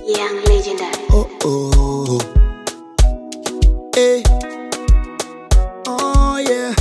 Young legendary. Oh oh. Hey. Oh yeah.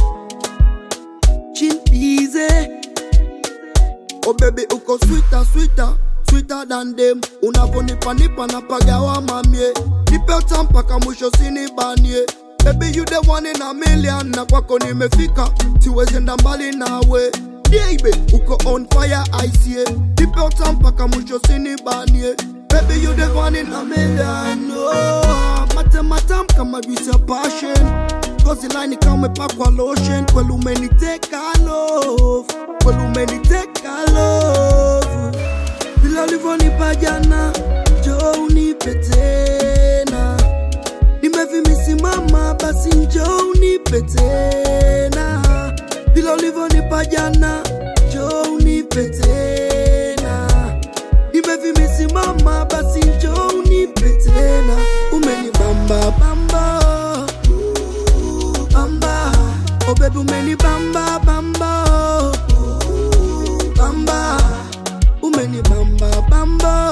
Chimpize. Oh baby uko sweeter sweeter sweeter than them. Unavonipa nipa na pagawa mamie. Nipe utamu mpaka mwisho sinibanie. Baby you the one in a million na kwako nimefika. Siwezi enda mbali nawe. Baby uko on fire I see it. Nipe utamu mpaka mwisho sinibanie. Baby you the one in a million. Oh, mate matam kama juice ya passion. Gozi line kama umepakwa lotion. Kweli umeniteka love. Kweli umeniteka love. Vile ulivyonipa jana, njoo unipe tena. Nimevimisimama, basi njoo unipe tena. Vile ulivyonipa jana, njoo unipe tena. Nimevimisimama, basi njoo unipe tena. Umenibamba bamba, bamba. Oh baby, umenibamba bamba, bamba umeni bamba bamba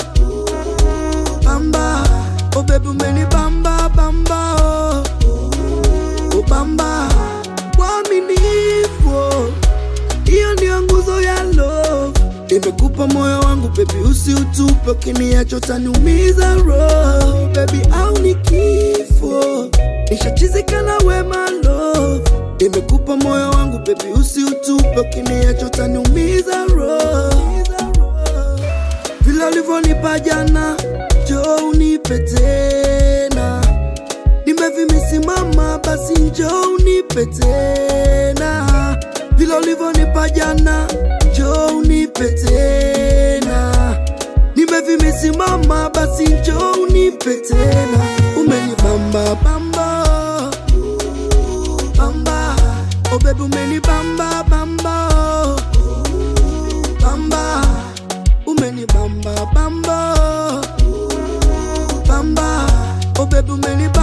bamba oh baby umeni bamba bamba oh bamba waaminifu hiyo ndio nguzo ya love nimekupa moyo wangu baby usiutupe ukiniacha utaniumiza roho baby au ni kifo nishachizika na wema love nimekupa moyo wangu baby usiutupe ukiniacha utaniumiza roho vile ulivyonipa jana, njoo unipe tena. Nimevimisimama, basi njoo unipe tena. Vile ulivyonipa jana, njoo unipe tena. Nimevimisimama, basi njoo unipe tena. Umenibamba bamba bamba, oh baby umenibamba bamba bamba umeni bamba bamba bamba oh baby umeni